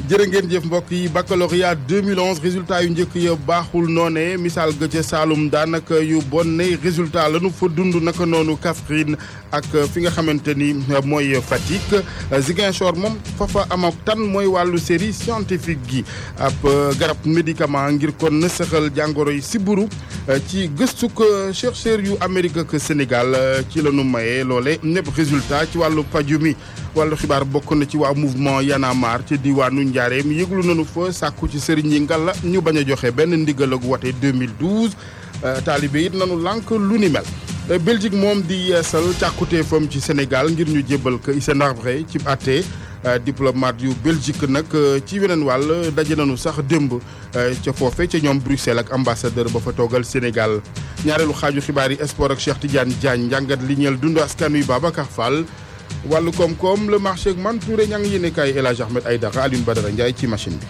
jërë ngeen jëf mbokk yi baccalauréat 2011 résultat yu njëkk ya baaxul noone misaal ga ca Saalum daanaka yu bonne résultat lañu fa dund naka noonu Kaffrine ak fi nga xamante ni mooy Fatick Ziguinchor moom fa fa am ak tan mooy wàllu série scientifique gi ab garab médicament ngir kon nësaxal jàngoro yi siburu ci gëstuk chercheur yu Amérique ak Sénégal ci la ñu maye loole ñëpp résultat ci wàllu paju mi wàllu xibaar bokk na ci waa mouvement Y'en a marre ci diwaanu Njaareem yëglu nañu fa sàkku ci sëriñ yi ngalla ñu bañ a joxe benn ndigal ak wote 2012 taalibe it nanu lànk lu ni mel Belgique moom di yeesal càkkuteefam ci Sénégal ngir ñu jébbal ko Hissène Habré ci àtte diplomate yu Belgique nag ci weneen wàll daje nañu sax démb ca foofe ca ñoom Bruxelles ak ambassadeur ba fa toogal Sénégal ñaareelu xaaju xibaar yi sport ak Cheikh Tidiane Diagne njàngat li ñeel dund askan wi Babacar Fall wàllu koom-koom le marché ak man Touré ña ngi yéene kaay El Hadj Ahmed Aïdara Alioune Badara Ndiaye ci machine bi.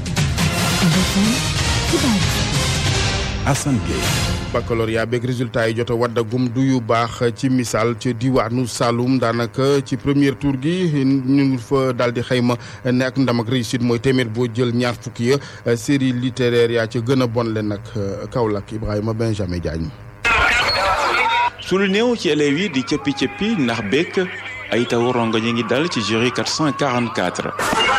Assane Gueye. baccalauréat beeg résultat yi jot a waddagum du yu baax ci misaal ci diwaanu Saloum daanaka ci premier tour gi ñu fa daal di xayma ne ak ndam ak réussite mooy téeméer boo jël ñaar fukki ya série littéraire yaa ca gën a bon leen nag Kaolack Ibrahima Benjamin Diagne. su lu néew ci élèves yi di cëppi cëppi ndax bekk ay taw rongo ñu ngi dal ci jury 444.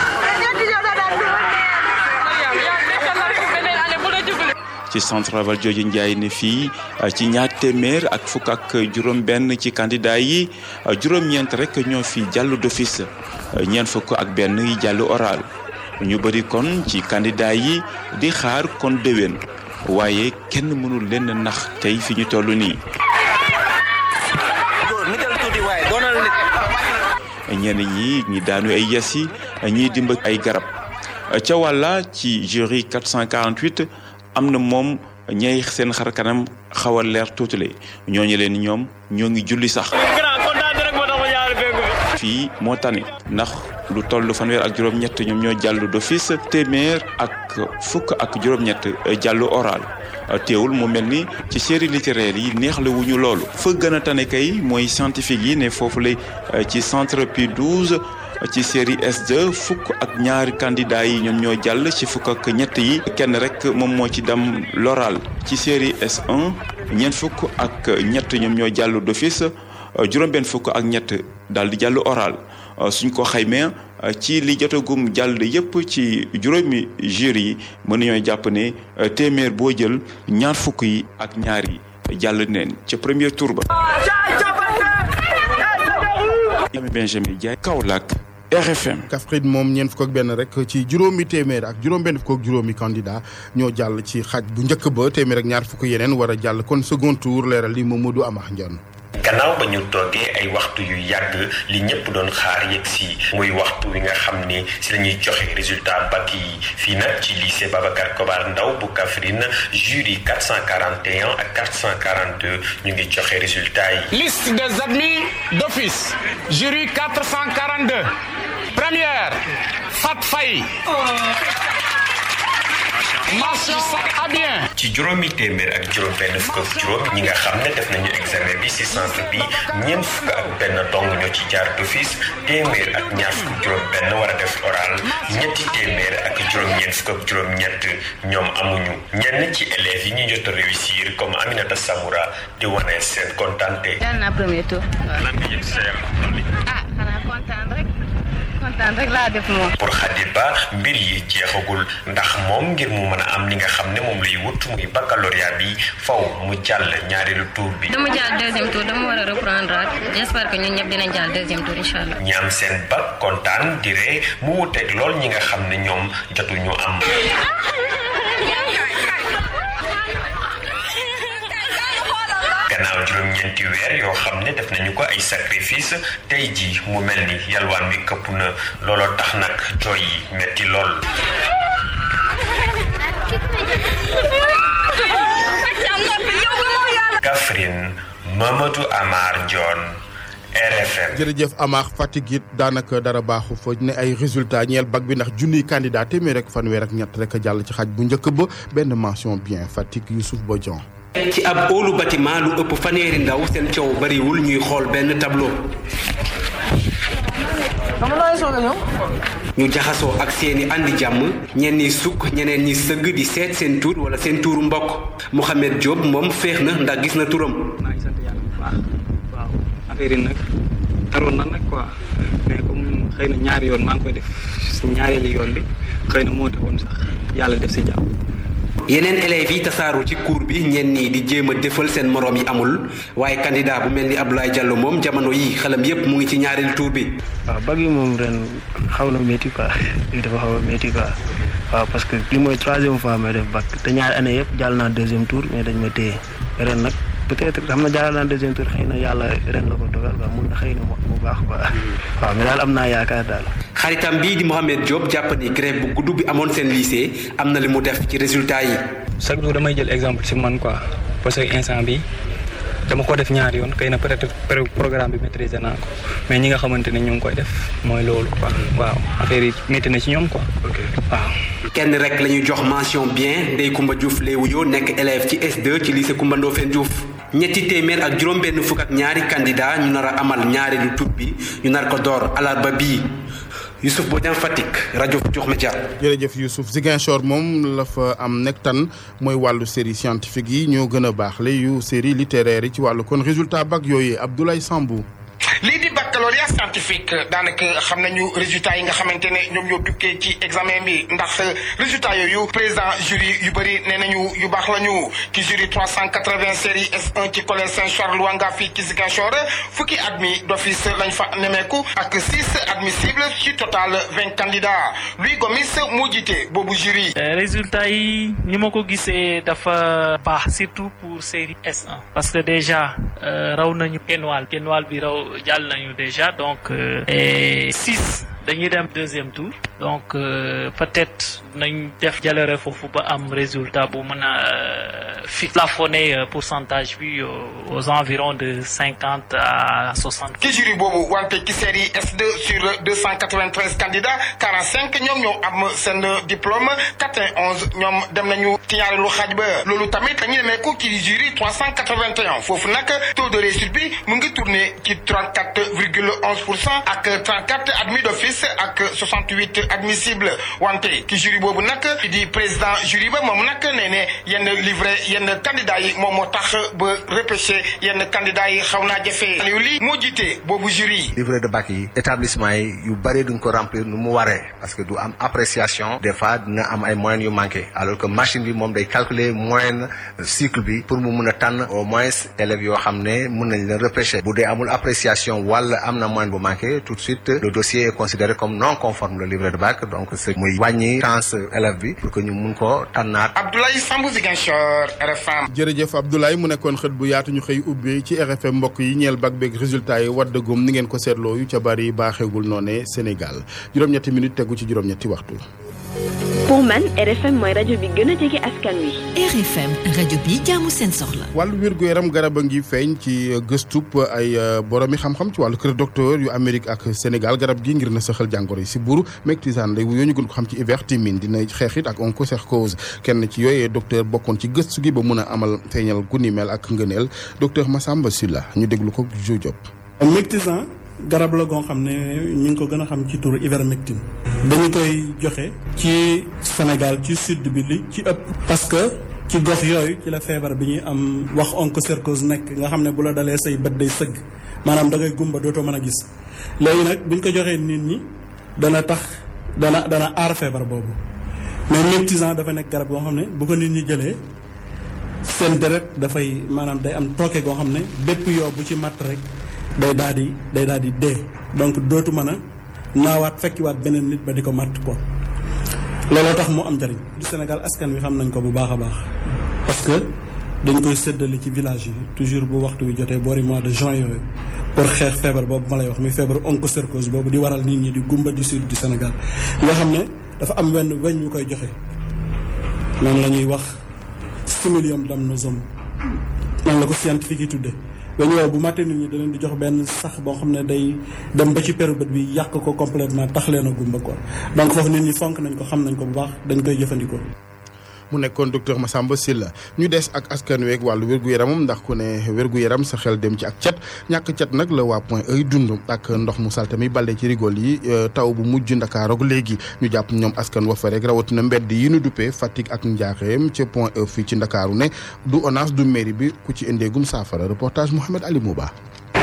ci centre Valdiodio Ndiaye ne fii ci ñaar téeméer ak fukk ak juróom-benn ci candidat yi juróom-ñeent rek ñoo fi jàll d'office ñeent fukk ak benn yi jàll oral ñu bëri kon ci candidat yi di xaar kon déwén waaye kenn mënul leen nax tey fi ñu toll nii. ñenn ñi ñi daanu ay yasi ñiy dimba ay garab ca wàlla ci jury 448 am na moom ñay seen xar kanam xaw a leer tuutale ñooñu leen ñoom ñoo ngi julli sax fii moo tane ndax lu toll fanweer ak juróom-ñett ñoom ñoo jàll d'office téeméer ak fukk ak juróom-ñett jàllu oral teewul mu mel ni ci série littéraire yi neex la wuñu loolu fa gën a tane kay mooy scientifique yi ne foofu la ci centre Pi 12 ci série S2 fukk ak ñaari candidats yi ñoom ñoo jàll ci fukk ak ñett yi kenn rek moom moo ci dem l'oral ci série S1 ñeent fukk ak ñett ñoom ñoo jàll d'office juróom-benn fukk ak ñett daal di jàll oral suñ ko xaymee ci li jotagum jàll yépp ci juróomi jury yi mën nañoo jàpp ne téeméer boo jël ñaar fukk yi ak ñaar yi jàll neen ca premier tour ba. Benjamin Diaye Kaolack RFM. Kaffrine moom ñeent fukk ak benn rek ci juróomi téeméer ak juróom-benn fukk ak juróomi candidat ñoo jàll ci xaaj bu njëkk ba téeméer ak ñaar fukk yeneen war a jàll kon second tour leeral li Mamadou Amar Ndione. gannaaw ba ñu toogee ay waxtu yu yàgg li ñëpp doon xaar yegg si muy waxtu wi nga xam ni si la ñuy joxe résultat bac yi fii nag ci lycée Babacar Kobar Ndaw bu Kaffrine jury 441 ak 442 ñu ngi joxe résultat yi. liste des admis d'office jury 442 première Fat Faye. mention à bien. ci juróomi téeméer ak juróom benn fukk ak juróom ñi nga xam ne def nañu examen bi ci centre bi ñeent fukk ak benn dong ñoo ci jaar d'office téeméer ak ñaar fukk ak juróom benn war a def oral ñetti téeméer ak juróom ñeent fukk ak juróom ñett ñoom amuñu ñenn ci élèves yi ñu jot a réussir comme Aminata Samoura di wane seen kontante. jàll naa premier tour. lan nga yëg sa yaram ah xanaa kontaan rek. kontaan rek laa def moom. pour Khady Ba mbir yi jeexagul ndax moom ngir mu mën a am li nga xam ne moom lay wut muy baccalauréat bi faw mu jàll ñaareelu tour bi. dama jàll deuxième tour dama war a reprendre ak j'espère que ñun ñëpp dinañ jàll deuxième tour incha allah. ñi am seen bac kontaan dire mu wuteeg lool ñi nga xam ne ñoom jotuñu am. gannaaw juróom-ñeenti weer yoo xam ne def nañu ko ay sacrifice tey ji mu mel ni yalwaan wi këpp na looloo tax nag jooy yi metti lool. Kaffrine Mamadou Amar Ndione RFM. jërëjëf Amar Fatick it daanaka dara baaxu fa ne ay résultats ñeel bac bi ndax junniy candidat téeméer rek fanweer ak ñett rek a jàll ci xaj bu njëkk ba benn mention bien Fatick Youssouf Bodian. ci ab óolu bâtiment lu ëpp fanweeri ndaw seen coow bariwul ñuy xool benn tableau. ñu jaxasoo ak seeni andi jàmm ñenn ñi sukk ñeneen ñi sëgg di seet seen tur wala seen tuuru mbokk Mouhamed Diop moom féex na ndax gis na turam. maa ngi sant yàlla bu baax waaw affaire yi nag taroon na nag quoi mais comme xëy na ñaari yoon maa ngi koy def si ñaareelu yoon bi xëy na moo taxoon sax yàlla def si jàmm. yeneen élèves yi tasaaru ci cours bi ñenn ñi di jéem a defal seen moroom yi amul waaye candidat bu mel ni Abdoulaye Diallo moom jamono yi xelam yépp mu ngi ci ñaareelu tour bi. waaw bag yi moom ren xaw na métti quoi lii dafa xaw a métti quoi waaw parce que li mooy troisième fois may def bac te ñaari année yëpp jàll naa deuxième tour mais dañ ma téye ren nag peut-être xam na jàll naa deuxième tour xëy na yàlla ren la ko dogal quoi mun na xëy na mu baax quoi waaw mais daal am naa yaakaar daal. xaritam bii di Mohamed Diop jàpp ni grève bu gudd bi amoon seen lycée am na li mu def ci résultat yi. chaque jour damay jël exemple ci man quoi parce que instant bi dama ko def ñaari yoon xëy na peut-être programme bi maîtriser naa ko mais ñi nga xamante ne ñu ngi koy def mooy loolu quoi waaw affaire yi métti na ci ñoom quoi waaw. kenn rek la ñuy jox mention bien Ndeye Koumba Diouf Léewuyo nekk élève ci S2 ci lycée Koumba Ndofène Diouf ñetti téeméer ak juróom-benn fukk ak ñaari candidat ñu nar a amal ñaareelu tur bi ñu nar ko door alarba bii Youssouf Bodian Fatick rajo Futurs Médias. jërëjëf Youssouf Ziguinchor moom la fa am nekk tan mooy wàllu série scientifique yi ñoo gën a baax la yu série littéraire yi ci wàllu kon résultat bac yooyu Abdoulaye Sambou. lii di baccalauréat scientifique daanaka xam nañu résultat yi nga xamante ne ñoom ñoo dukkee ci examen bi ndax résultat yooyu président jury yu bëri nee nañu yu baax la ñu ki jury 380 série S1 ci collège Saint-Charles Ouanga fii ci Ziguinchor fukki admis d'office lañ fa nemeeku ak 6 admissibles ci total 20 candidats Louis Gomis moo jiite boobu jury. résultat yi ni ma ko gisee dafa baax surtout pour série S1 parce que déjà raw nañu kenwal kenwal bi raw. jàll nañu déjà donc et six dañuy dem deuxième tour donc peut-être nañ def jàllale foofu ba am résultat bu mën a fi plafonner pourcentage bi aux environs de cinquante à soixante. ki jury boobu wante ci série S2 sur deux cent quatre-vingt-treize candidats quarante cinq ñoom ñoo am seen diplôme quatre-vingt-onze ñoom dem nañu ci ñaareelu xaaj ba loolu tamit dañuy demeeku ci jury trois cent quatre-vingt-un foofu nag taux de réussite bi mu ngi tourner ci trente-quatre virgule onze pour cent ak trente-quatre admis d'office ak soixante-huit admissibles wante ki jury boobu nag di président jury ba moom nag nee ne yenn livret yenn candidats yi moom moo tax ba repêché yenn candidats yi xaw naa jafe Aliou lii moo jiite boobu jury livret de bac yi établissement yi yu bëri duñ ko remplir nu mu waree parce que du am appréciation des fois dina am ay moyens yu manqué alors que machine bi moom day calculer moyenne cycle bi pour mu mun a tànn au moins élèves yoo xam ne mun nañ leen repêché bu dee amul appréciation wala am na moyenne bu manqué tout de suite le dossier est considéré comme non conforme le livret de bac donc c'est muy wàññi chance élève bi pour que ñu mun ko tànnaat. Abdoulaye Sambou Ziguinchor RFM. jërëjëf Abdoulaye mu nekkoon xët bu yaatu ñu xëy ubbi ci RFM mbokk yi ñeel bac beeg résultat yi waddagum ni ngeen ko seetloo yu ca bari baaxeegul noone Sénégal juróom-ñetti minutes tegu ci juróom-ñetti waxtu. pour man RFM mooy rajo bi gën a jege askan wi. RFM rajo bi jaamu seen soxla. wàllu wérgu yaram garab a ngi feeñ ci gëstub ay boromi xam-xam ci wàllu kër docteur yu Amérique ak Sénégal garab gi ngir na saxal jàngoro yi si buur mectisane lay wuyoo ñu gën ko xam ci ivermectine dina xeexit ak onchocercose kenn ci yooyee docteur bokkoon ci gëstu gi ba mun a amal feeñal gu ni mel ak ngëneel docteur Massamba Sylla ñu déglu ko Jo Diop. mectisane garab la goo xam ne ñu ngi ko gën a xam ci turu ivermectine dañu koy joxe ci Sénégal ci sud bi li ci ëpp parce que ci gox yooyu ci la feebar bi ñuy am wax onchocercose nekk nga xam ne bu la dalee say bët day sëgg maanaam da ngay gumba dootoo mën a gis léegi nag buñ ko joxee nit ñi dana tax dana dana aar feebar boobu mais mectisant dafa nekk garab goo xam ne bu ko nit ñi jëlee seen deret dafay maanaam day am tooke goo xam ne bépp yoo bu ci matt rek day daal di day daal di dee donc dootu mën a naawaat fekkiwaat beneen nit ba di ko matt ko looloo tax mu am njariñ du Sénégal askan wi xam nañ ko bu baax a baax parce que dañ koy séddale ci village yi toujours bu waxtu wi jotee boori mois de juin yooyu pour xeex feebar boobu ma lay wax muy feebar onchocercose boobu di waral nit ñi di gumba du sud du Sénégal nga xam ne dafa am wenn weñ ñu koy joxe noonu la ñuy wax stimulum damnosum noonu la ko scientifique yi tuddee weñ woowu bu mattee nit ñi da leen di jox benn sax boo xam ne day dem ba ci peru bët bi yàq ko complètement tax leen a gumba quoi donc foofu nit ñi fonk nañ ko xam nañ ko bu baax dañ koy jëfandikoo. mu nekkoon docteur Massamba Sylla ñu des ak askan week wàllu wér-gu-yaramam ndax ku ne wér-gu-yaram sa xel dem ci ak cet ñàkk cet nag la waa point ay dund ak ndox mu salte mi balle ci rigol yi taw bu mujj ndakaaroog léegi ñu jàpp ñoom askan wa fa rek rawatina mbedd yi ñu duppee Fatick ak Njaaxeem ca point e fii ci ndakaaru ne du ONAS du mairie bi ku ci indeegum saafara reportage Mouhamed Ali Mouba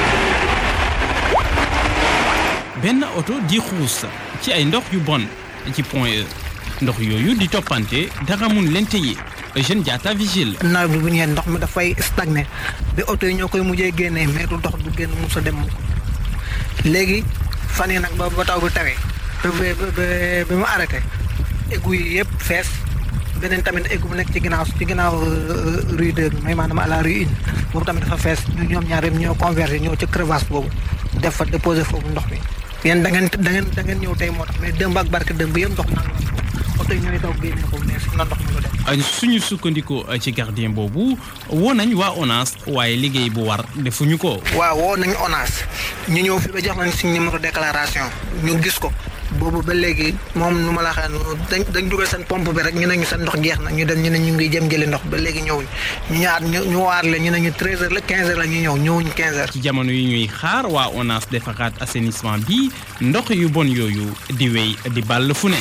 benn oto di xuus ci ay ndox yu bon ci point E ndox yooyu di toppante dara mun leen téye Eugène Diatta vigile. nawet bi bu ñëwee ndox mi dafay stagné bi oto yi ñoo koy mujjee génnee mais du ndox du génn musa dem léegi fan yi nag ba ba taw bi tawee ba ba ba mu arrêté égout yi yëpp fees beneen tamit égout bu nekk ci ginnaaw ci ginnaaw rue 2 bi mooy maanaam à la rue une boobu tamit dafa fees ñu ñoom ñaar yëpp ñoo convergé ñëw ci crevasse boobu def fa déposé foofu ndox mi. yéen da ngeen da ngeen da ngeen ñëw tey moo tax mais démb ak barke démb yëpp ndox naan la oto yi ñooy daw génne ko mais fi na ndox mi lu dem. suñu sukkandiku ci gardien boobu woo nañ waa ONAS waaye liggéey bu war defuñu ko. waaw woo nañ ONAS ñu ñëw fi ba jox nañ suñu numéro déclaration ñu gis ko boobu ba léegi moom nu ma la waxee dañ dañ dugal seen pompe bi rek ñu ne ñu seen ndox jeex na ñu dem ñu ne ñu ngi jëm jëli ndox ba léegi ñëwuñ ñu ñaar ñu ñu waar leen ñu ne ñu 13h la 15h la ñu ñëw ñëwuñ 15h. ci jamono yi ñuy xaar waa ONAS defaraat assainissement bi ndox yu bon yooyu di wéy di ball fu ne.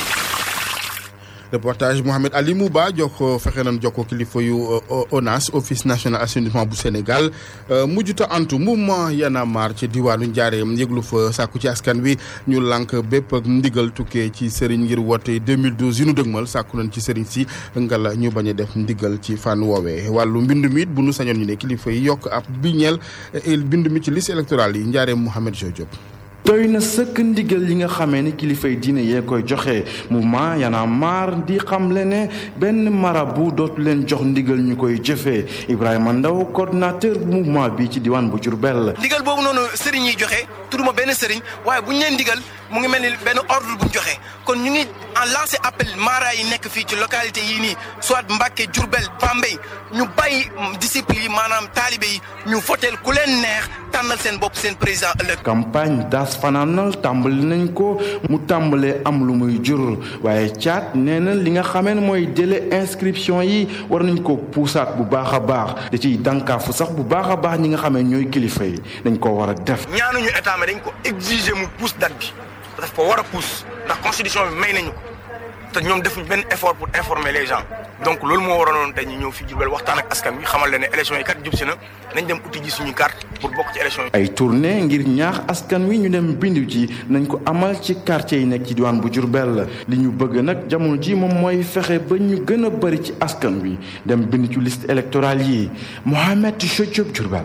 reportage Mohamed Ali Mouba jokko fexe nañ jokko kilifa yu ONAS office national assainissement bu Sénégal mujjuta antu mouvement Y'en a marre ci diwaanu Njaareem yëglu fa sàkku ci askan wi ñu lànk bépp ak ndigal tukkee ci sëriñ ngir woote 2012 yu nu dëgmal sàkku nañ ci sëriñ si ngala ñu bañ a def ndigal ci fànn woowee wàllu mbind mi it bu nu sañoon ñu ne kilifa yi yokk ab bi ñeel mbind mi ci liste électorale yi Njaareem Mouhamed Jo Diop doy na sëkk ndigal yi nga xamee ni kilifay diine yee koy joxe mouvement Y'en a marre di xamle ne benn marabu dootu leen jox ndigal ñu koy jëfee Ibrahima Ndaw coordinateur bu mouvement bi ci diwaan bu Diourbel. ndigal boobu noonu sëriñ yi joxe tudduma benn sëriñ waaye bu ñu leen ndigal mu ngi mel ni benn ordre bu ñu joxe kon ñu ngi en lancé appel mara yi nekk fii ci localité yii nii soit Mbacké Diourbel Bambey ñu bàyyi disciples yi maanaam taalibe yi ñu voteel ku leen neex tànnal seen bopp seen président ëllëg. campagne daas fanaanal tàmbali nañ ko mu tàmbalee am lu muy jur waaye caat nee na li nga xamee ne mooy délai inscription yi war nañ ko puusaat bu baax a baax da ciy dànkaafu sax bu baax a baax ñi nga xamee ñooy kilifa yi dañ ko war a def. ñaanuñu état mais dañ ko exiger mu pousse date bi daf ko war a pousse ndax constitution bi may nañu ko te ñoom defuñ benn effort pour informer les gens donc loolu moo waroonoon tey ñu ñëw fi Diourbel waxtaan ak askan wi xamal leen ne élection yi kat jub si na nañ dem uti ji suñu carte pour bokk ci élection yi. ay tournée ngir ñaax askan wi ñu dem bindu ji nañ ko amal ci quartier yi nekk ci diwaan bu Diourbel li ñu bëgg nag jamono ji moom mooy fexe ba ñu gën a bëri ci askan wi dem bind ci liste électorale yi Mohamed Diop Diourbel.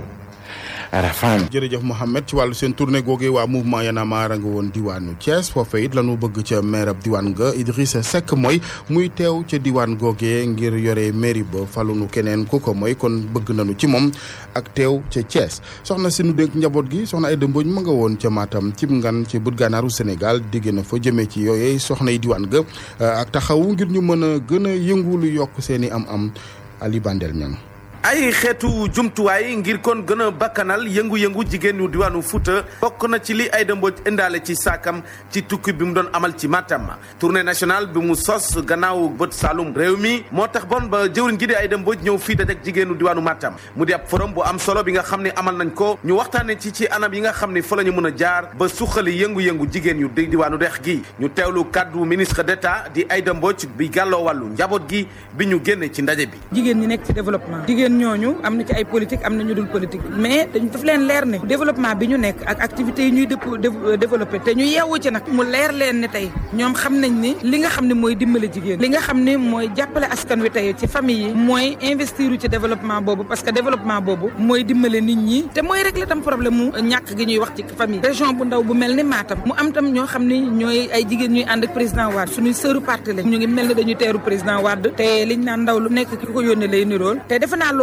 RFM. jërëjëf Mohamed ci wàllu seen tournée googee waa mouvement Y'en a marre nga woon diwaanu Thiès foofee it lañu bëgg ca maire ab diwaan nga Idrissa Seck mooy muy teew ca diwaan googee ngir yore mairie ba falunu keneen ku ko mooy kon bëgg nañu ci moom ak teew ca Thiès soxna si nu dénk njaboot gi soxna ay dëmboñ ma nga woon ca Matam cib ngan ci bët gànnaaru Sénégal digg na fa jëmee ci yooyee soxna yi diwaan ga ak taxawu ngir ñu mën a gën a yëngu lu yokk seen i am-am Ali Bandel ñang ay xeetu jumtuwaay ngir kon gën a bakkanal yëngu-yëngu jigéen ñu diwaanu Fuuta bokk na ci li Aïda Mbodj indaale ci saakam ci tukki bi mu doon amal ci Matam tournée nationale bi mu sos gannaaw bët Saloum réew mi moo tax bon ba jëwriñ gi di Aïda Mbodj ñëw fii dajek jigéenu diwaanu Matam mu di ab forum bu am solo bi nga xam ne amal nañ ko ñu waxtaane ci ci anam yi nga xam ne fa la ñu mën a jaar ba suqali yëngu-yëngu jigéen yu di diwaanu dex gi ñu teewlu kàddu ministre d'État di Aïda Mbodj bi gàlloo wàllu njaboot gi bi ñu génne ci ndaje bi jigéen ñi nekk ci développement jigéen ñooñu am na ci ay politique am na ñu dul politique mais dañ daf leen leer ne développement bi ñu nekk ak activités yi ñuy développé te ñu yeewu ci nag mu leer leen ne tey ñoom xam nañ ni li nga xam ne mooy dimbale jigéen li nga xam ne mooy jàppale askan wi tey ci famille yi mooy investir ci développement boobu parce que développement boobu mooy dimbale nit ñi te mooy régler tam problème mu ñàkk gi ñuy wax ci famille région bu ndaw bu mel ni Matam mu am tam ñoo xam ne ñooy ay jigéen ñuy ànd ak président Wade suñuy sëru parti lañ ñu ngi mel ni dañuy teeru président Wade te liñ naan ndaw lu nekk ki ko yónnee lay nirool te defe naa loolu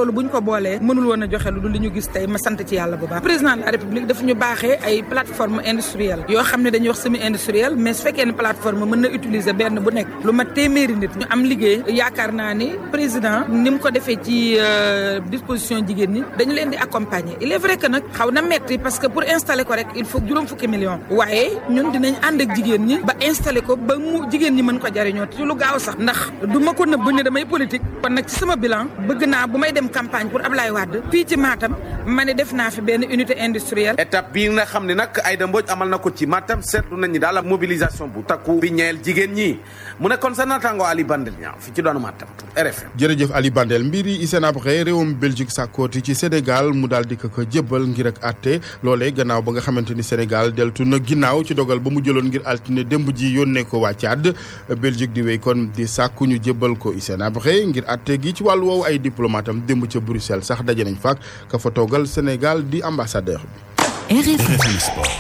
loolu buñ ko boolee mënul woon a joxe lu dul li ñu gis tey ma sant ci yàlla bu baax président de la république dafa ñu baaxee ay plateforme industrielle yoo xam ne dañuy wax semi industrielle mais su fekkee ne plateforme mën na utiliser benn bu nekk lu ma téeméeri nit ñu am liggéey yaakaar naa ni président ni mu ko defee ci disposition jigéen ñi dañu leen di accompagner il est vrai que nag xaw na metti parce que pour installer ko rek il faut juróom fukki millions waaye ñun dinañ ànd ak jigéen ñi ba installer ko ba mu jigéen ñi mën ko jariñoo ci lu gaaw sax ndax du ma ko nëbb ne damay politique kon nag ci sama bilan bëgg naa bu may dem campagne pour Ablaye Wade fii ci Matam ma ne def naa fi benn unité industrielle. étape bii nga xam ne nag Aïda Mbodj amal na ko ci Matam seetlu nañu daal la mobilisation bu takku bi ñeel jigéen ñi mu nekkoon sa naataango Ali Bandel ñaaw fi ci doonu Matam RFM. jërëjëf Ali Bandel mbir yi Hissène Habré réewum Belgique sàkkooti ci Sénégal mu daal di ko ko jébbal ngir ak àtte loolee gannaaw ba nga xamante ni Sénégal deltu na ginnaaw ci dogal ba mu jëloon ngir altine démb ji yónnee ko waa Tchad Belgique di wéy kon di sàkku ñu jébbal ko Hissène Habré ngir àtte gi ci wàllu woowu ay diplomate am démb ca Bruxelles sax daje nañ faak ka fa toogal Sénégal di ambassadeur bi. RFM Sport.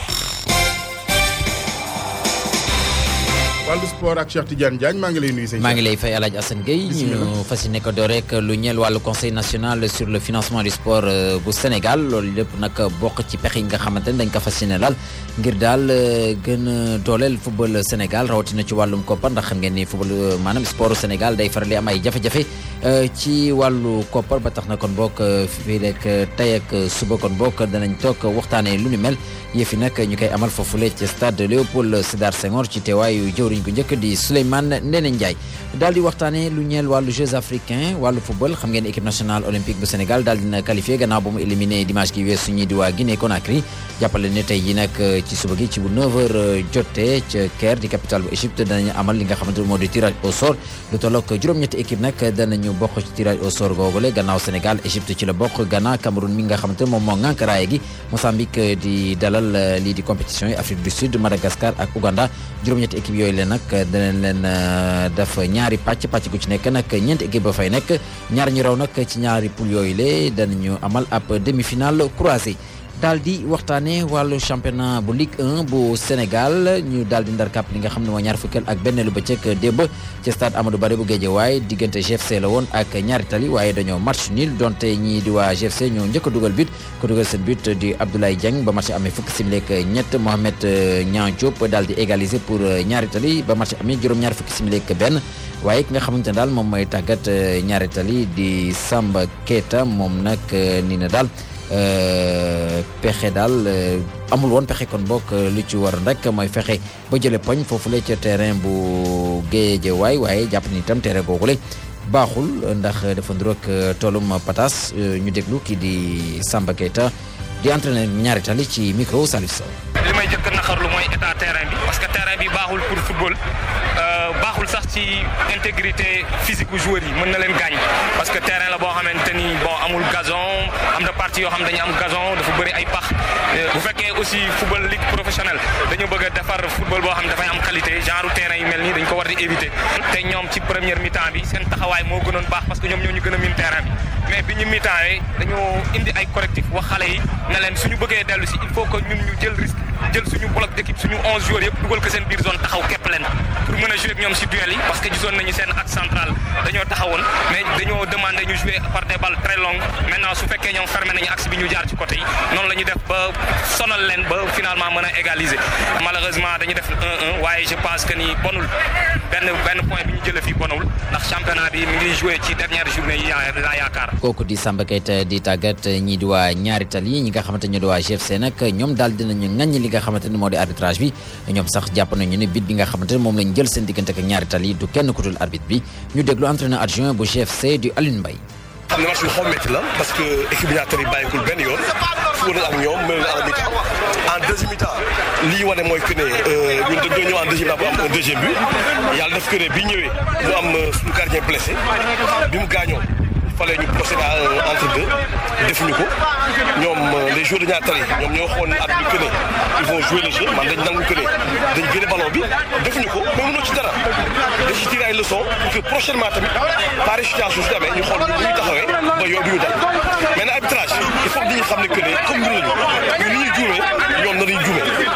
wàllu sport ak Cheikh Tidiane Diagne maa ngi lay nuyu. maa ngi lay fay El Hadj Assane Gueye ñu fas yéene ko door rek lu ñeel wàllu conseil national sur le financement du sport bu Sénégal loolu lépp nag bokk ci pexe yi nga xamante ne dañ ko fas yéene laal ngir daal gën a dooleel football Sénégal rawatina ci wàllum koppar ndax xam ngeen ni football maanaam sport Sénégal day faral di am ay jafe-jafe ci wàllu koppar ba tax na kon bokk fii rek tey ak suba kon bokk danañ toog waxtaanee lu ni mel yëfi nag ñu koy amal foofule ci stade Léopold Sédar Senghor ci teewaayu jëwriñ gu njëkk di Souleymane Ndéné Ndiaye daal di waxtaanee lu ñeel wàllu Jeux africains wàllu football xam ngeen équipe nationale olympique bu Sénégal daal dina qualifié gannaaw ba mu éliminé dimanche gi weesu ñi di waa Guinée Conakry jàppale ne tey yi nag ci suba gi ci bu 9h jotee ca Caire di capitale bu Égypte danañu amal li nga xamante ne moo di tirage au sort lu tolloog juróom-ñetti équipe nag danañu bokk ci tirage au sort googule gannaaw Sénégal Égypte ci la bokk Ghana Cameroun mi nga xamante ne moom moo ŋànk raaya gi Mozambique di dalal lii di compétition yi Afrique du Sud Madagascar ak Ouganda juróom-ñetti équipe yooyu leen nag danañ leen def ñaari pàcc pàcc gu ci nekk nag ñeenti équipe ba fay nekk ñaar ñu raw nag ci ñaari poule yooyu le danañu amal ab demi-finale croisée daal di waxtaanee wàllu championnat bu Ligue 1 bu Sénégal ñu daal di ndar kàpp li nga xam ne mooy ñaar fukkeel ak benn lu bëccëg démb ci stade Amadou Barry bu Guédiawaye diggante GFC la woon ak ñaari tali waaye dañoo match nul donte ñii di waa GFC ñoo njëkk a dugal but ko dugal seen but di Abdoulaye Dieng ba match amee fukki simili ak ñett Mohamed Niang Diop daal di égaliser pour ñaari tali ba match amee juróom-ñaar fukki simili ak benn waaye ki nga xamante ne daal moom mooy tàggat ñaari tali di Samba Keita moom nag nii na daal. pexe daal amul woon pexe kon bokk lu ci war rek mooy fexe ba jële poñ foofule ca terrain bu Guédiawaye waaye jàpp ni itam terrain googule baaxul ndax dafa nduroog toolum patas ñu déglu kii di Samba Keita di entraîneur ñaari tali ci micro Salif Sow li may jëkk naxarlu mooy état terrain bi parce que terrain bi baaxul pour football baaxul sax ci intégrité physique bu joueurs yi mën na leen gaañ parce que terrain la boo xamante ni bon amul gazon am na partie yoo xam dañu am gazon dafa bëri ay pax bu fekkee aussi football ligue professionnelle dañu bëgg a defar football boo xam dafay am qualité genre terrain yu mel nii dañ ko war di éviter te ñoom ci première mi-temps bi seen taxawaay moo gënoon baax parce que ñoom ñoo ñu gën a miin terrain bi mais bi ñu mi-temps yi dañoo indi ay correctif wax xale yi ne leen suñu bëggee dellu si il faut que ñun ñu jël risque jël suñu bloc d'équipe suñu 11 joueurs yëpp dugal ko seen biir zone taxaw képp leen pour mën a jouer ak ñoom si duel yi parce que gisoon nañu seen axe central dañoo taxawoon mais dañoo demandé ñu jouer par des balles très longues maintenant su fekkee ñoom fermé nañu axe bi ñu jaar ci côté yi noonu la ñu def ba sonal leen ba finalement mën a égaliser malheureusement dañu def 1-1 waaye je pense que ni bonul benn benn point bi ñu jëlee fii bonul ndax championnat bi mi ngi joué ci dernière journée yi laa yaakaar. kooku di Samba Keita di tàggat ñii di waa ñaari tali ñi nga xamante ne di waa GFC nag ñoom daal dinañu ŋaññi li nga xamante ne moo di arbitrage bi ñoom sax jàpp nañu ne bit bi nga xamante ne moom lañ jël seen diggante ak ñaari tali du kenn ku dul arbitre bi ñu déglu entraîneur adjoint bu GFC di Alioune Mbaye xam ne match bi xaw métti la parce que équipe ñaar tali bàyyikul benn yoon fu ak ñoom mel na à la mi-temps en deuxième mi-temps li ñu wane mooy que ne ñun dañoo ñëw en deuxième mi-temps bu am un deuxième but yàlla def que ne bi ñëwee mu am suñu gardien blessé bi mu gaañoo fallait ñu procéder à entre deux defuñu ko ñoom les joueurs de ñaar tali ñoom ñoo xoon at bi que ne ils vont jouer le jeu man dañ nangu que ne dañ génne ballon bi defuñu ko mais mënoo ci dara dañ ci tirer ay leçons pour que prochainement tamit pareille situation su amee ñu xool ñu ñuy taxawee ba yow du ñu dal maintenant arbitrage il faut que ñu xam ne que ne comme ñun lañu ñu ni ñuy juumee ñoom na ñuy juumee donc tey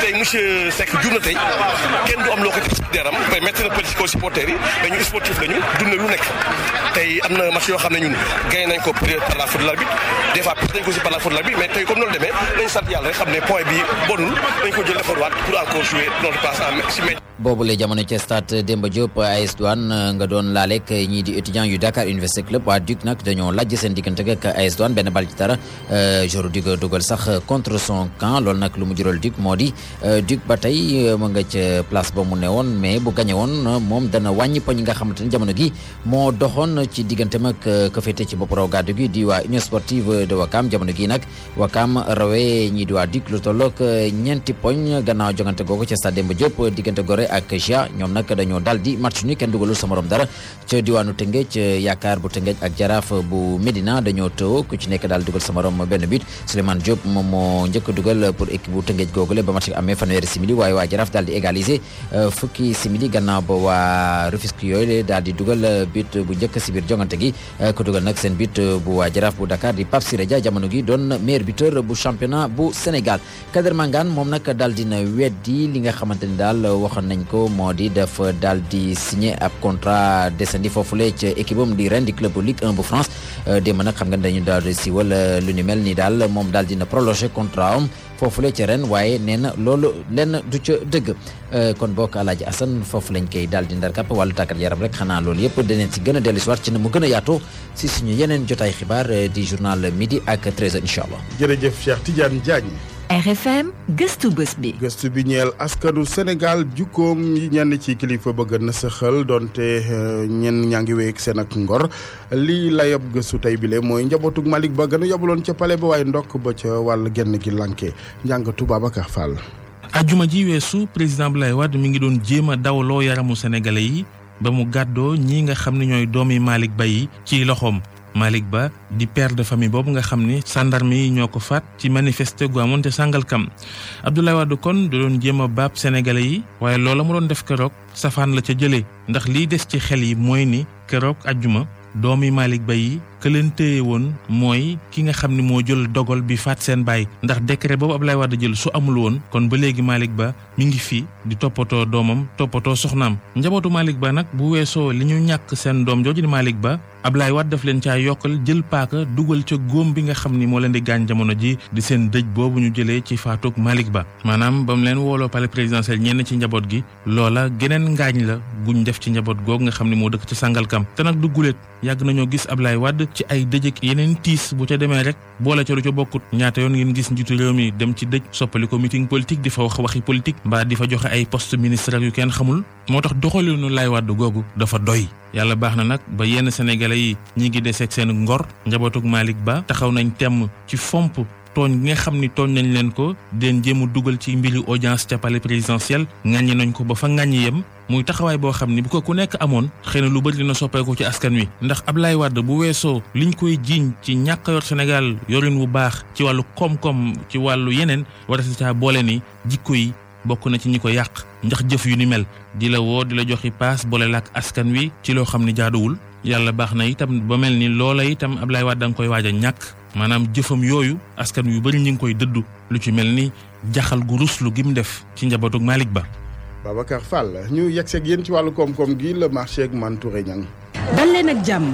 tey monsieur Seck jur na tey kenn du am loo ko teg ci deram mais métti na petit ko supporters yi mais ñu sportif lañu dund lu nekk tey am na match yoo xam ne ñun gagné nañ ko peut-être par la faute de l'arbitre des fois perte nañ ko aussi par la faute de l'arbitre mais tey comme noonu demee dañu sant yàlla rek xam ne point bi bonul dañ ko jël defarwaat pour encore jouer notre place en si boobu la jamono ci stade Demba Diop AS Douane nga doon laaleeg ñii di étudiants yu Dakar Université Club waa Duc nag dañoo lajj seen diggante ak AS Douane benn bal ci dara joru Duc dugal sax contre son camp loolu nag lu mu jural Duc moo di Duc ba tey mu nga ca place ba mu ne woon mais bu gañe woon moom dana wàññi poñ nga xamante ne jamono gi moo doxoon ci digganteem ak ka féete ci bopp raw gàddu gi di waa Union Sportive de Wakam jamono gi nag Wakam rawee ñii di waa Duc lu tolloog ñeenti poñ gannaaw jongante googu ca stade Demba Diop diggante Gorée ak GIA ñoom nag dañoo dal di match ni kenn dugalul sa morom dara ca diwaanu Tëngéej yaakaar bu Tëngéej ak jaraaf bu Médina dañoo tëw ku ci nekk daal dugal sa morom benn but Souleymane Diop moom moo njëkk dugal pour équipe bu Tëngéej googule ba match amee fanweeri simili waaye waa jaraaf daal di égaliser fukki simili gannaaw ba waa Rufisque yooyu daal di dugal but bu njëkk si biir jongante gi ku dugal nag seen but bu waa jaraaf bu Dakar di Pape Siré Dia jamono gi doon meilleur buteur bu championnat bu Sénégal Kader Mangane moom nag daal dina weddi li nga xamante ni daal waxoon nañ ko moo di def daal di signé ab contrat descendi foofule ca équipe am di ren di club Ligue 1 bu France démb nag xam nga dañu daal di siiwal lu ni mel ni daal moom daal dina prolongé contrat am foofule ca ren waaye nee na loolu lenn du ca dëgg kon bokk Alaaji Assane foofu lañ koy daal di ndar kàpp wàllu tàggat yaram rek xanaa loolu yëpp daneen si gën a dellu si waat ci ne mu gën a yaatoo si suñu yeneen jotaay xibaar di journal midi ak 13h incha allah. jërëjëf Cheikh Tidiane Diagne. RFM gëstu bés bi. gëstu bi ñeel askanu Sénégal jukkoom yi ñenn ci kilifa bëgg na saxal donte ñenn ñaa ngi wéy ak seen ak ngor lii la yab gëstu tey bile mooy njabootug Malick Ba gën a yabaloon ca pale ba waaye ndokk ba ca wàll genn gi lanke njàngatu Babacar Fall. ajuma ji weesu président Abdoulaye Wade mi ngi doon jéem a dawloo yaramu sénégalais yi ba mu gàddoo ñi nga xam ne ñooy doomi Malick Ba yi ci loxoom. Malick Ba di père de famille boobu nga xam ni sandarme yi ñoo ko faat ci manifester gu amoon te Sangalkam Abdoulaye Wade kon da doon jéem a baab sénégalais yi waaye loola mu doon def keroog safaan la ca jëlee ndax liy des ci xel yi mooy ni keroog ajjuma doomi Malick Ba yi ka leen téye woon mooy ki nga xam ni moo jël dogal bi faat seen baay ndax décret boobu Abdoulaye Wade jël su amul woon kon ba léegi Malick Ba mi ngi fi di toppatoo doomam toppatoo soxnaam njabootu Malick Ba nag bu weesoo li ñu ñàkk seen doom jooju di Malick Ba Abdoulaye Wade daf leen caa yokkal jël paaka dugal ca góom bi nga xam ni moo leen di gaañ jamono ji di seen dëj boobu ñu jëlee ci faatug Malick Ba maanaam ba mu leen wooloo palais présidentiel ñenn ci njaboot gi loola geneen ngaañ la guñ def ci njaboot googu nga xam ni moo dëkk ci Sangalkam te nag du guléet yàgg nañoo gis Abdoulaye Wade ci ay dëj ak yeneen tiis bu ca demee rek boole ca lu ca bokkut ñaata yoon ngeen gis njiitu réew mi dem ci dëj soppali ko meeting politique di fa wax waxi politique mbaa di fa joxe ay poste ministériel yu kenn xamul moo tax doxalinu Laay Wade googu dafa doy yàlla baax na nag ba yenn sénégalais yi ñi ngi deseeg seen ngor njabootug Malick Ba taxaw nañ temm ci fomp tooñ gi nga xam ni tooñ nañ leen ko den jéem a dugal ci mbiri audience ca palais présidentiel ŋàññi nañ ko ba fa ŋàññi yem muy taxawaay boo xam ni bu ko ku nekk amoon xëy na lu bëri dina soppeeku ci askan wi ndax Ablaye Wade bu weesoo liñ koy jiiñ ci ñàkk yor Sénégal yorin wu baax ci wàllu koom-koom ci wàllu yeneen war si caa boole ni jikko yi bokk na ci ñi ko yàq ndax jëf yu ni mel di la woo di la joxi paas boole la ak askan wi ci loo xam ni jaaduwul yàlla baax na itam ba mel ni loola itam Ablaye Wade da nga koy waaj a ñàkk maanaam jëfam yooyu askan wi yu bëri ñi ngi koy dëddu lu ci mel ni jaxal gu ruslu gi mu def ci njabootug Malick Ba. Babacar Fall ñu yegg seeg yéen ci wàllu koom-koom gi le marché ak Mantouré Niang. dal leen ak jàmm.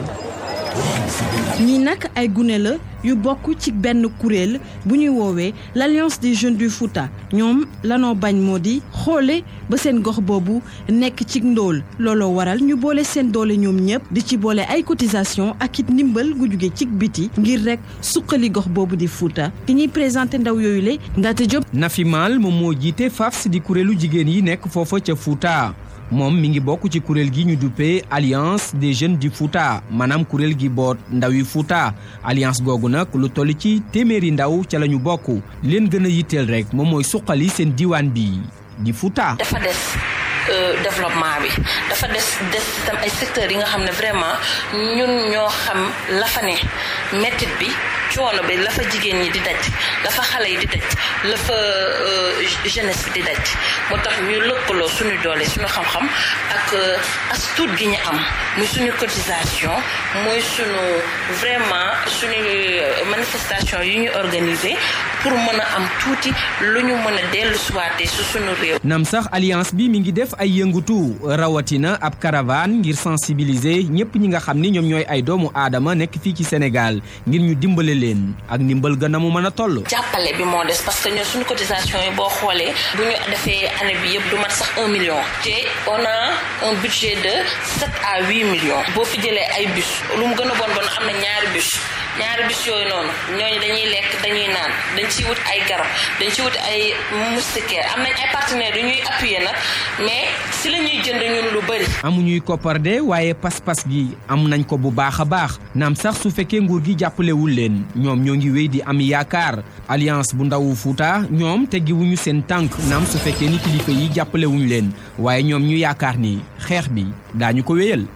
ñii nag ay gune la yu bokk ci benn kuréel bu ñuy woowee l'alliance des jeunes du Fouta ñoom lanoo bañ moo di xoole ba seen gox boobu nekk ci ndóol looloo waral ñu boole seen doole ñoom ñëpp di ci boole ay cotisation ak it ndimbal gu jóge ci biti ngir rek suqali gox boobu di Fouta ki ñuy présenté ndaw yooyu le Ndate Diop. Nafi Mal moom moo jiite FAFS di kuréelu jigéen yi nekk foofa ca Fouta. moom mi ngi bokk ci kuréel gi ñu duppee alliance des jeunes du Fouta maanaam kuréel gi boot ndaw yi Fouta alliance googu nag lu toll ci téeméeri ndaw ca la ñu bokk leen gën a yitteel rek moom mooy suqali seen diwaan bi di Fouta. dafa des développement bi dafa des des tam ay secteurs yi nga xam ne vraiment ñun ñoo xam la fa ne mettit bi coono bi la fa jigéen ñi di daj la fa xale yi di daj la fa jeunesse di daj moo tax ñu lëkkaloo suñu doole suñu xam-xam ak as tuut gi ñu am muy suñu cotisation mooy suñu vraiment suñu manifestation yu ñu organiser pour mën a am tuuti lu ñu mën a dellu suwaatee su suñu réew. nam sax alliance bi mi ngi def ay yëngutu rawatina ab caravane ngir sensibiliser ñëpp ñi nga xam ni ñoom ñooy ay doomu aadama nekk fii ci Sénégal ngir ñu dimbale leen ak ndimbal ga na mu mën a toll. jàppale bi moo des parce que ñun suñu cotisation yi boo xoolee bu ñu defee année bi yëpp du mat sax un million te on a un budget de sept à huit millions boo fi jëlee ay bus lu mu gën a bon bon am na ñaari bus ñaari bus yooyu noonu ñooñu dañuy lekk dañuy naan dañ ciy wut ay garab dañ ciy wut ay moustiquaires am nañ ay partenaires yu ñuy appuyer nag mais si la ñuy jënd ñun lu bëri. amuñuy koppar de waaye pas-pas gi am nañ ko bu baax a baax naam sax su fekkee nguur gi jàppalewul leen ñoom ñoo ngi wéy di am yaakaar alliance bu ndawu Fuuta ñoom teggiwuñu seen tànk naam su fekkee ni kilifa yi jàppalewuñu leen waaye ñoom ñu yaakaar ni xeex bi daañu ko wéyal.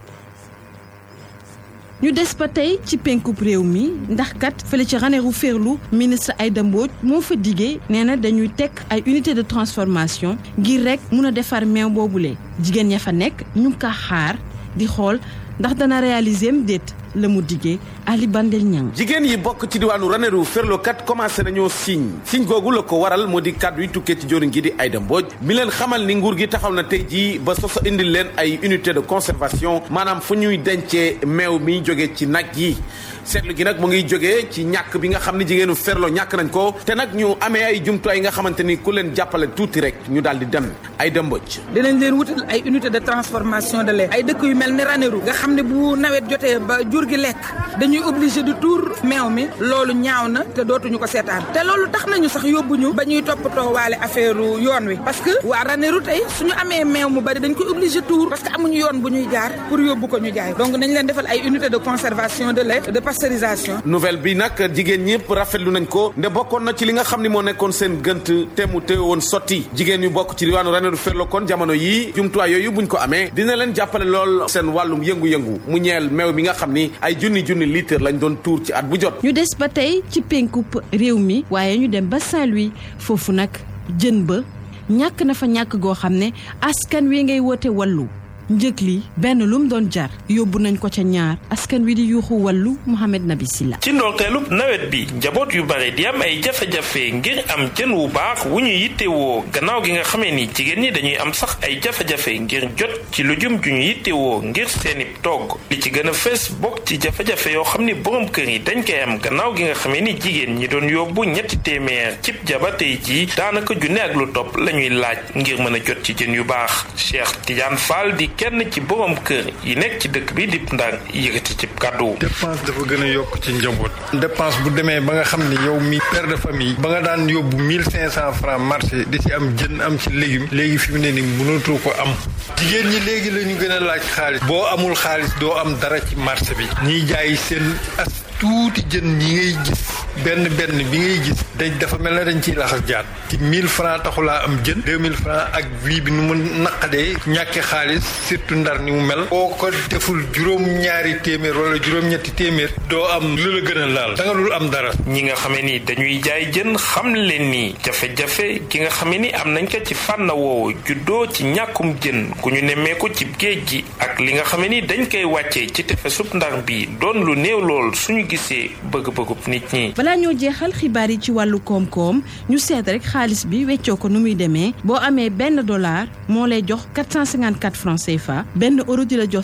ñu des ba tey ci penkub réew mi ndax kat fële ci Ranérou Ferlu ministre Aïda Mbodj moo fa diggee nee na dañuy teg ay unité de transformation ngir rek mun a defar meew boobule jigéen ña fa nekk ñu ngi ko xaar di xool ndax dana réaliser am déet la mu diggee Ali Bandel Niang jigéen yi bokk ci diwaanu Ranérou Ferlo kat commencé nañoo signe signe googu la ko waral moo di kàddu yi tukkee ci joriñ gi di Aïda Mbodj mi leen xamal ni nguur gi taxaw na tey jii ba soso indil leen ay unité de conservation maanaam fu ñuy dencee meew mi jóge ci nag yi seetlu gi nag mu ngi jógee ci ñàkk bi nga xam ne jigéenu Ferlo ñàkk nañ ko te nag ñu amee ay jumtuwaay yi nga xamante ni ku leen jàppale tuuti rek ñu daal di dem Aïda Mbodj dinañ leen wutal ay unité de transformation de lait ay dëkk yu mel ni Ranérou nga xam ne bu nawet jotee ba jur gi lekk dañuy obligé di tuur meew mi loolu ñaaw na te dootuñu ko seetaan te loolu tax nañu sax yóbbuñu ba ñuy toppatoo waale affaire yoon wi parce que waa Ranérou tey suñu amee meew mu bari dañ koy obligé tuur parce que amuñu yoon bu ñuy jaar pour yóbbu ko ñu jaay donc nañ leen defal ay unité de conservation de lait de pasteurisation nouvelle bi nag jigéen ñëpp rafetlu nañ ko nde bokkoon na ci li nga xam ni moo nekkoon seen gënt te mu téye woon sotti jigéen ñu bokk ci diwaanu Ranérou Ferlo kon jamono yii jumtuwaay yooyu buñ ko amee dina leen jàppale lool seen wàllum yëngu-yëngu mu ñeel meew mi nga xam ni ay junni junni litre lañ doon tuur ci at bu jot. ñu des ba tey ci penkub réew mi waaye ñu dem ba Saint-Louis foofu nag jën ba ñàkk na fa ñàkk goo xam ne askan wi ngay woote wallu njëg li benn lum doon jar yóbbu nañ ko ca ñaar askan wi di yuuxu wàllu Mouhamed Nabi Silla ci ndorteelub nawet bi njaboot yu bare di am ay jafe-jafe ngir am jën wu baax wu ñu yittewoo gannaaw gi nga xamee ni jigéen ñi dañuy am sax ay jafe-jafe ngir jot ci lujum ju ñu yittewoo ngir seeni togg li ci gën a fees bokk ci jafe-jafe yoo xam ni borom kër yi dañ koy am gannaaw gi nga xamee ni jigéen ñi doon yóbbu ñetti téeméer cib jaba tey jii daanaka junne ak lu topp la ñuy laaj ngir mën a jot ci jën yu baax Cheikh Tidiane Fall di kenn ci borom kër yi nekk ci dëkk bi di Ndar yëkkati ci kàddu. dépense dafa gën a yokk ci njaboot. dépense bu demee ba nga xam ni yow mi père de famille. ba nga daan yóbbu mille cinq cent francs marché di ci am jën am ci légume. léegi fi mu ne nii mënatoo ko am. jigéen ñi léegi la ñu gën a laaj xaalis. boo amul xaalis doo am dara ci marché bi. ñiy jaay seen as tuuti jën ñi ngay gis. benn benn bi ngay gis. dañ dafa mel ne dañ ciy laxas jaat. ci mille francs taxulaa am jën. deux mille francs ak vie bi nu mu naqadee. ñàkk xaalis surtout ndar ni mu mel. boo ko deful juróom-ñaari téeméer wala juróom-ñetti téeméer. doo am lu la gën a laal. da nga dul am dara. ñi nga xamee ni dañuy jaay jën xam leen ni jafe-jafe gi nga xamee ni am nañ ko ci fànn woowu juddoo ci ñàkkum jën ku ñu nemmeeku ci géej gi ak li nga xamee ni dañ koy wàccee ci tefesub ndar bi doon lu néew lool suñu gisee bëgg-bëggub nit ñi. balaa ñoo jeexal xibaar yi ci wàllu koom-koom ñu seet rek xaalis bi weccoo ko nu muy demee boo amee benn dollar moo lay jox 454 francs CFA benn euro di la jox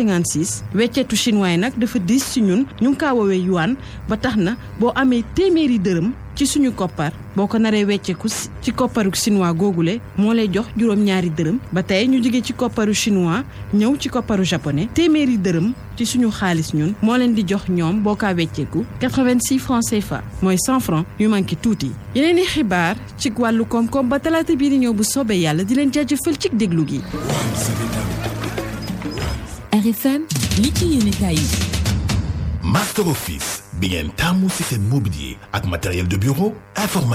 656 wecceetu chinois yi nag dafa diis ci ñun ñu ngi kaa woowee yuan ba tax na boo amee téeméeri dërëm ci suñu koppar boo ko naree wecceeku ci kopparu chinois googule moo lay jox juróom-ñaari dërëm ba tey ñu jóge ci kopparu chinois ñëw ci kopparu japonais téeméeri dërëm ci suñu xaalis ñun moo leen di jox ñoom boo kaa wecceeku 86 francs CFA mooy 100 francs yu manqué tuuti yeneen i xibaar ci wàllu koom-koom ba talaata bii di ñëw bu soobee yàlla di leen jaajëfal ci déglu gi. RFM li ci yéenekaay yi. Master Office bi ngeen tàmmu ci seen mobilier ak matériel de bureau informatique